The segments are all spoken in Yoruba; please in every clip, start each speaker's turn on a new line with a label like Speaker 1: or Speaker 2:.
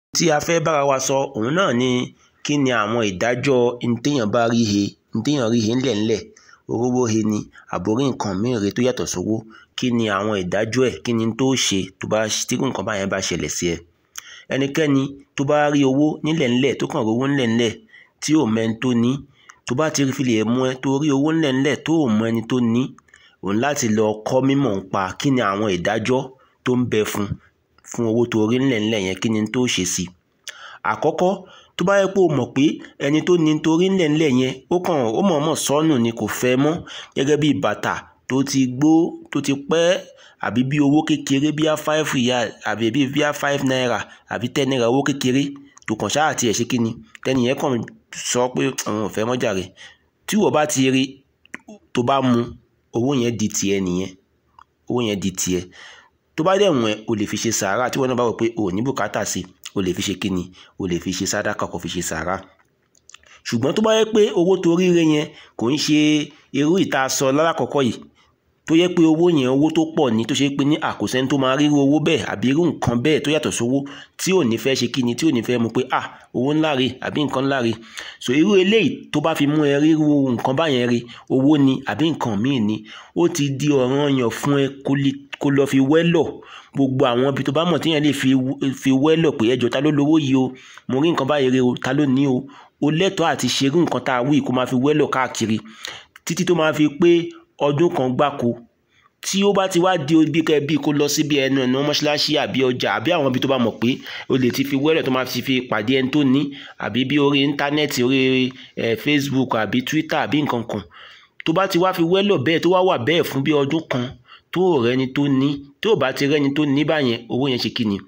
Speaker 1: tí a fẹ́ bára wa sọ òun náà ni kí ni àwọn ìdájọ́ ntẹ́yàn bá rí he ntẹ́yàn rí he ńlẹ̀ ńlẹ̀ orówó he ni àbórí nǹkan míì rè tó yàtọ̀ sówó kí ni àwọn ìdájọ́ ẹ̀ kí ni tó ṣe tó bá tírú nǹkan báyẹn bá ṣẹlẹ̀ sí ẹ ẹnikẹ́ni tó bá rí owó nílẹ̀ ńlẹ̀ tó kàn rówó ńlẹ̀ ńlẹ̀ tí ò mẹ́ni tó ní tó bá ti fi lè mú ẹ tó rí owó ńlẹ̀ ńlẹ̀ tó ò mọ ẹni tó ní òun láti lọ kọ́ mímọ̀ ń pa kí ni àwọn ìdájọ́ tó ń bẹ fún fún owó tó rí ńlẹ̀ ńlẹ̀ yẹn kí ni tó ṣe sí àkọ́kọ́ tó bá yẹ pé o mọ̀ pé ẹni tó ní torí ńlẹ̀ ńlẹ̀ yẹn ó kàn ó mọ̀ọ́mọ̀ sọnù ni kò fẹ́ mọ́ gẹ́gẹ́ bí bàtà tó ti gbó tó ti pẹ́ àbí bí owó kékeré bíi five riyal àbí bíi bíi five naira àbí ten naira owó kékeré tó kàn ṣáà tiẹ̀ ṣe kí ni tẹ́ni yẹn kàn sọ pé òun ò fẹ́ mọ́ jàre tí wọ́n bá ti rí tó bá mu owó yẹn di tiẹ̀ nìyẹn owó yẹn di tiẹ̀ tó bá dẹ̀ wọ̀n ẹ́ o lè fi ṣe sàárà tí wọ́n náà bá wọ̀ pé o ò ní bùkátà sí o lè fi ṣe kíni o lè fi ṣe sàdákà kó fi ṣe sàárà ṣùgbọ́n tó bá yẹ pé owó tó ríre yẹn kò ń ṣe irú ìta sọ lálákọ̀ọ́kọ́ yìí tó yẹ pé owó yẹn owó tó pọ̀ ní tó ṣe pé ní àkósẹ́ni tó máa ríru owó bẹ́ẹ̀ àbí irú nǹkan bẹ́ẹ̀ tó yàtọ̀ sówó tí ò ní fẹ́ ṣe kíni tí ò ní fẹ́ mu pé ah owó ńlá re àbí nǹkan ńlá re so irú eléyìí tó bá fi mú ẹ ríru nǹkan báyẹn re owó ni àbí nǹkan míì ni ó ti di ọ̀ranyàn fún ẹ kó lọ fi wẹ́lọ̀ gbogbo àwọn ibi tó bá mọ̀ téèyàn lè fi wẹ́lọ̀ pé ẹjọ́ ta ló lówó yìí o mo rí nǹkan báyìí re o ta ló ní o o lẹ́tọ̀ọ́ àti ṣerú nǹkan tá a wí kó máa fi wẹ́lọ̀ káàkiri títí tó máa fi pé ọdún kan gbáko tí ó bá ti wá di bí kẹ bí kó lọ síbi ẹnu ẹnu mọ́ṣáláṣí àbí ọjà àbí àwọn ibi tó bá mọ̀ pé o lè ti fi wẹ́lọ̀ tó máa fi fi pàdé ẹni tó ní àbí bí orí íńtánẹ́ẹ̀tì orí ẹ̀ Facebook àbí Twitter àbí nǹkan kan tó bá ti wá fi wẹ́lọ̀ bẹ́ẹ̀ tó wá wà bẹ́ẹ̀ fún bí ọdún kan tó rẹni tó ní tó bá ti rẹni tó ní báyẹn owó yẹn ṣe kí ni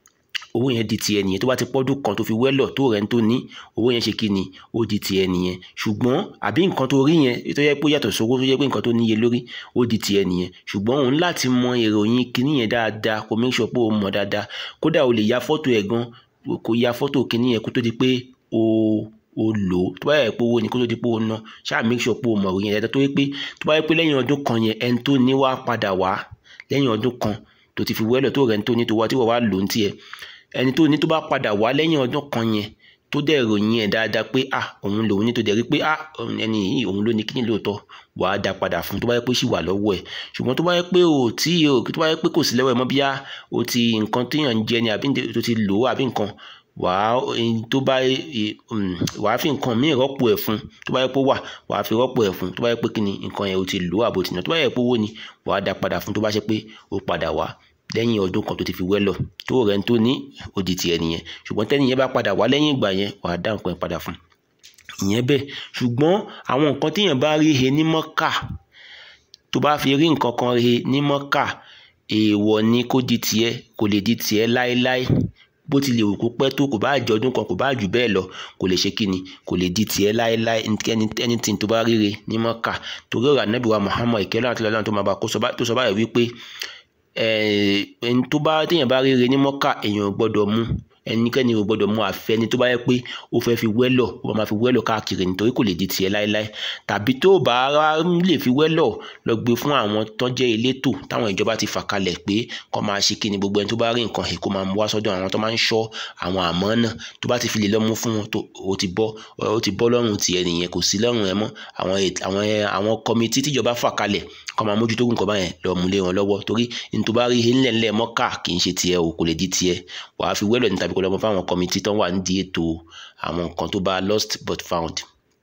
Speaker 1: owó yẹn di tiẹ̀ nìyẹn tó bá ti pọ́dún kan tó fi wẹ́lọ̀ tó rẹ̀ ń tó ní owó yẹn ṣe kí ni ó di tiẹ̀ nìyẹn ṣùgbọ́n àbí nǹkan tó rí yẹn tó yẹ pé yàtọ̀ sówó tó yẹ pé nǹkan tó níye lórí ó di tiẹ̀ nìyẹn ṣùgbọ́n òun láti mọ ìròyìn kíní yẹn dáadáa kó make sure pé o mọ̀ dáadáa kódà o lè ya fọ́tò ẹ̀ gan kó ya fọ́tò kíní yẹn kó tó di pé o o lò ó tó bá yẹ pé owó ni kó tó di pé o ná ṣáà make sure pé o mọ̀ ìròyìn dáadáa tó yẹ pé tó bá yẹ pé lẹ́yìn ọdún kan yẹn ẹni tó ní wá padà wá lẹ́yìn ọdún kan tó ti fi wẹ́lọ̀ tó rẹ̀ ń tó ní tó wá tí wọ́n wá lò ń tiẹ̀ ẹni tó ní tó bá padà wá lẹ́yìn ọdún kan yẹn tó dẹ̀ ròyìn ẹ̀ dáadáa pé ah òun lòun ní tó dẹ̀ rí pé ah ẹni yìí òun ló ní kíní lóòótọ́ wà á dá padà fún tó bá yẹ pé sì wà lọ́wọ́ ẹ̀ ṣùgbọ́n tó bá yẹ pé o tí o tó bá yẹ pé kò sí lọ́wọ́ ẹ̀ mọ́ bíyá o ti nǹkan téèyàn ń jẹ ni àbí tó ti lò ó àbí nǹkan wà á tó bá wà á fi nǹkan míì rọ́pò ẹ̀ fún tó bá yẹ pé wà wà á fi rọ́pò ẹ̀ fún tó bá yẹ pé kíni nǹkan yẹn o ti lò ó àbò tìǹà tó bá yẹ pé owó ni wà á dá padà fún tó bá ṣe pé o padà wá lẹ́yìn ọdún kan tó ti fi wẹ́lọ̀ tó rẹ̀ ń tó ní ó di tiẹ̀ nìyẹn ṣùgbọ́n tẹ́ni yẹn bá padà wá lẹ́yìn ìgbà yẹn wà á dá nǹkan yẹn padà fún ìyẹn bẹ́ẹ̀ ṣùgbọ́n àwọn nǹkan téèyàn bá rí he ní mọ́kà tó bá fi rí nǹkan kan he ní mọ́kà èèwọ̀ ni kó di tiẹ̀ kò lè di tiẹ̀ láéláé bó ti lè wù kó pẹ́ tó kò bá jẹ ọdún kan kò bá jù bẹ́ẹ̀ lọ kò lè ṣe kíni kò lè di tiẹ̀ láéláé anything tó bá ríre ní mọ́kà torí ọ̀rọ̀ ànábì wa Muhammad ìkẹ́lẹ́ àti ọlọ́run tó máa bá tó sọ báyìí wípé ẹni tó bá téèyàn bá ríre ní mọ́kà èèyàn ò gbọ́dọ̀ mú ẹnikẹ́ni ò gbọ́dọ̀ mú àfẹ́ni tó bá yẹ pé ó fẹ́ fi wẹ́lọ̀ ó máa fi wẹ́lọ̀ káàkiri nítorí kò lè di tiẹ̀ láéláé tàbí tó bá lè fi wẹ́lọ̀ lọ gbé fún àwọn tó jẹ́ elétò táwọn ìjọba ti fà kalẹ̀ pé kó máa ṣe kí ni gbogbo ẹni tó bá rí nǹkan ẹ̀ kó máa mú wá sọ́dọ̀ àwọn tó máa ń ṣọ́ àwọn àmọ́ náà tó bá ti fi lè lọ mú fún wọn tó ó ti bọ́ ó ti bọ́ lọ́rùn tiẹ̀ nìyẹn kò sí lọ́rùn ẹ mọ́ àwọn àwọn àwọn kọmitì tíjọba fà kalẹ̀ kó máa mójútó nǹkan báyẹn lọ mú lé wọn lọ́wọ́ torí ní tó bá rí ńlẹ̀ ńlẹ̀ mọ́kà kì í ṣe tiẹ̀ o kò lè di tiẹ̀ wàá fi wẹ́lọ̀ ní tàbí kó lọ́mọ fáwọn kọmitì tó wà nídìí ètò àwọn nǹkan tó bá lost but found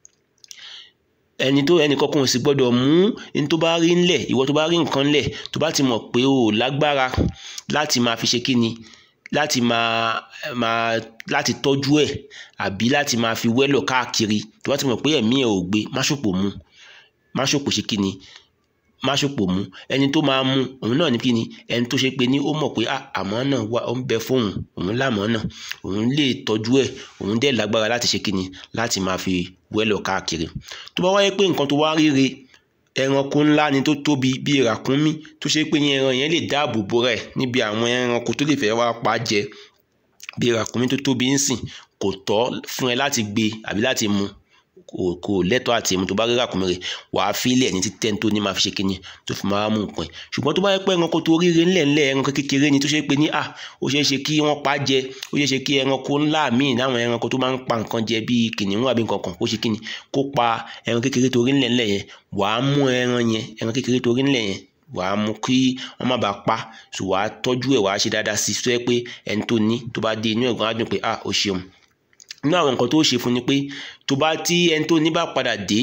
Speaker 1: ẹni tó ẹnì kankan ò sì gbọ́dọ̀ mú ní tó bá rí ńlẹ̀ ìwọ tó bá rí nǹkan ńlẹ̀ tó bá ti mọ̀ pé o lágbára láti máa fi ṣe kí ni láti máa máa láti tọ́jú ẹ̀ àbí láti máa fi wẹ́lọ̀ káàkiri tó bá ti mọ̀ pé ẹ̀mí ẹ̀ ò gbé má ṣòpò mu má ṣòpò ṣe kí ni má ṣòpò mu ẹni tó máa mu òun náà ní kí ni ẹni tó ṣe pé ní ó mọ̀ pé àmọ́ náà wà ó ń bẹ fóun òun lámọ́ náà òun lè tọ́jú ẹ̀ òun dẹ̀ lágbára láti ṣe kí ni láti máa fi wẹ́lọ̀ káàkiri tó bá wáyé pé nǹkan tó wá ríre ẹranko ńlá ni tó tóbi bíi ràkúnmí tó ṣe pé ẹran yẹn lè dáàbò bo rẹ̀ níbi àwọn ẹranko tó lè fẹ́ wá pa jẹ bíi ràkúnmí tó tóbi ń sìn kò tọ́ fún ẹ láti gbé àbí láti mu kò kò lẹ́tọ̀ọ́ àti mu tó bá rí ràkúnmí rẹ̀ wàá fílẹ̀ ní títẹ́ tó ní máa fi ṣe kíni tó fi máa mú nǹkan ẹ̀ ṣùgbọ́n tó bá yẹ pé ẹranko tó ríre ńlẹ̀ ńlẹ̀ ẹranko kékeré ni tó ṣe pé ní à ó ṣeé ṣe kí wọ́n pa jẹ ó ṣeé ṣe kí ẹranko ńlá míì láwọn ẹranko tó máa ń pa nǹkan jẹ bíi kìnìún àbí nǹkan kan kó ṣe kíni kó pa ẹran kékeré tó rí ńlẹ̀ ńlẹ̀ yẹn wàá mú ẹran yẹn ẹran kékeré tó rí ńlẹ̀ yẹn wàá mú kí wọ́n má bàa pa so wàá tọ́jú ẹ̀ wàá ṣe dáadáa sí i tó yẹ pé ẹni tó ní tó bá dé inú ẹ̀gbọ́n á dùn pé ah ó ṣeun nínú àwọn nǹkan tó ṣe fún ni pé tó bá tí ẹni tó ní bá padà dé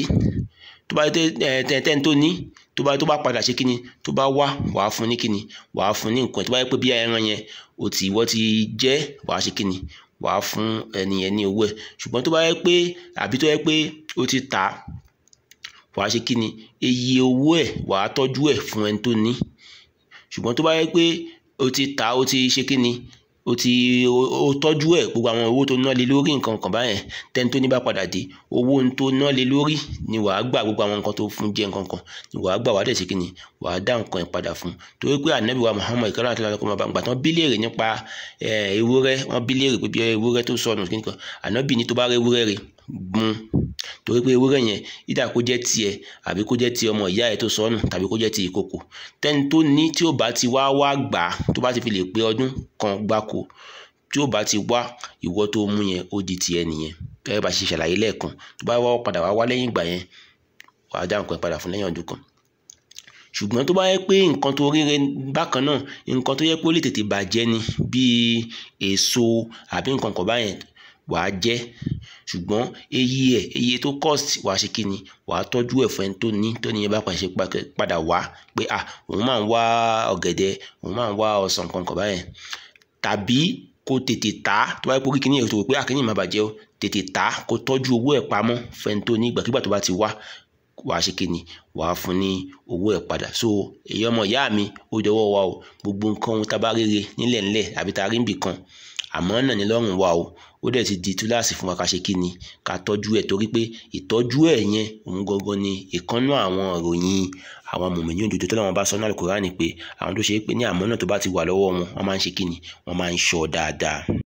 Speaker 1: tó bá tẹ ẹ tẹni tó ní tó bá tó bá padà ṣe kíni tó bá wá wàá fún ní kíni wàá fún ní nǹkan tó bá yẹ pé bí ẹran yẹn ò tí ìwọ ti jẹ wàá ṣe kíni wàá fún ẹni yẹn ní owó ẹ̀ ṣùgbọ́n tó bá yẹ pé àbí tó yẹ pé o ti tà á wàá ṣe kíni iye owó ẹ̀ wàá tọ́jú ẹ̀ fún ẹni tó ní ṣùgbọ́n tó bá yẹ pé o ti tà á o ti ṣe kíni o ti o tọ́jú ẹ̀ gbogbo àwọn owó tó ná lé lórí nǹkan kan báyẹn tẹ́ni tó ní bá padà dé owó tó ná lé lórí ni wàá gbà gbogbo àwọn nǹkan tó fún jẹ́ nǹkan kan ni wàá gbà wàá dẹ̀ ṣe kíni wàá dá nǹkan ẹ̀ padà fún torí pé ànábì wa Muhammad ìkànnì àti alákọ̀ọ́ máa gbà tán bí léèrè nípa ewúrẹ́ wọ́n bí léèrè pé bí ewúrẹ́ tó sọnù kíni kan ànábì ní tó bá rẹ ewúrẹ́ rẹ̀ gun torí pé ewúrẹ́ yẹn ìdá kó jẹ́ tiẹ̀ àbí kó jẹ́ ti ọmọ ìyá ẹ̀ tó sọnù tàbí kó jẹ́ ti ìkòkò tẹ́ni tó ní tí ó bá ti wá wá gbà á tó bá ti fi lè pé ọdún kan gbáko tí ó bá ti wá ìwọ tó mú yẹn ó di tiẹ̀ nìyẹn gẹ́gẹ́ bá ṣe ṣàlàyé lẹ́ẹ̀kan tó bá wá padà wá wá lẹ́yìn ìgbà yẹn wàá dá nǹkan padà fún lẹ́yìn ọdún kan ṣùgbọ́n tó bá yẹ pé nǹkan tó ríre bákan náà nǹkan tó yẹ pé ó lè tètè bàjẹ́ ni bíi èso àbí nǹkan kan báyẹn wàá jẹ ṣùgbọ́n eye ẹ̀ eye tó cost wàá ṣe kí ni wàá tọ́jú ẹ̀ fún ẹni tó ní tó níyẹn bá pàṣẹ padà wá pé à òun máa ń wá ọ̀gẹ̀dẹ̀ òun máa ń wá ọsàn kankan báyẹn tàbí kó tètè tà á tó bá yẹ kó kíkiní ẹ̀ tó rò pé àkíní máa bàjẹ́ o tètè tà á kó tọ́jú owó ẹ̀ pamọ́ fún ẹni tó ní ìgbàkigbà tó bá ti wá wàá ṣe kíni wàá fún ní owó ẹ̀ padà so èyí ọmọ ìyá mi ó dọwọ́ wa o gbogbo nǹkan ohun tá a bá rere nílẹ̀ ńlẹ̀ àbí tá a rí níbì kan àmọ́ náà ní lọ́rùn wa o ó dẹ̀ ti di túláàsì fún wa ká ṣe kí ni ká tọ́jú ẹ̀ torí pé ìtọ́jú ẹ̀ yẹn òun gangan ni ìkànnú àwọn ìròyìn àwọn mòmìnir òdodo tó làwọn bá sọ náà Al-Kùránì pé àwọn tó ṣe é pé ní àmọ́ náà tó bá ti wà lọ́wọ́ wọn wọ́n máa ń ṣe kí ni wọ́n máa ń ṣọ́ dáadáa.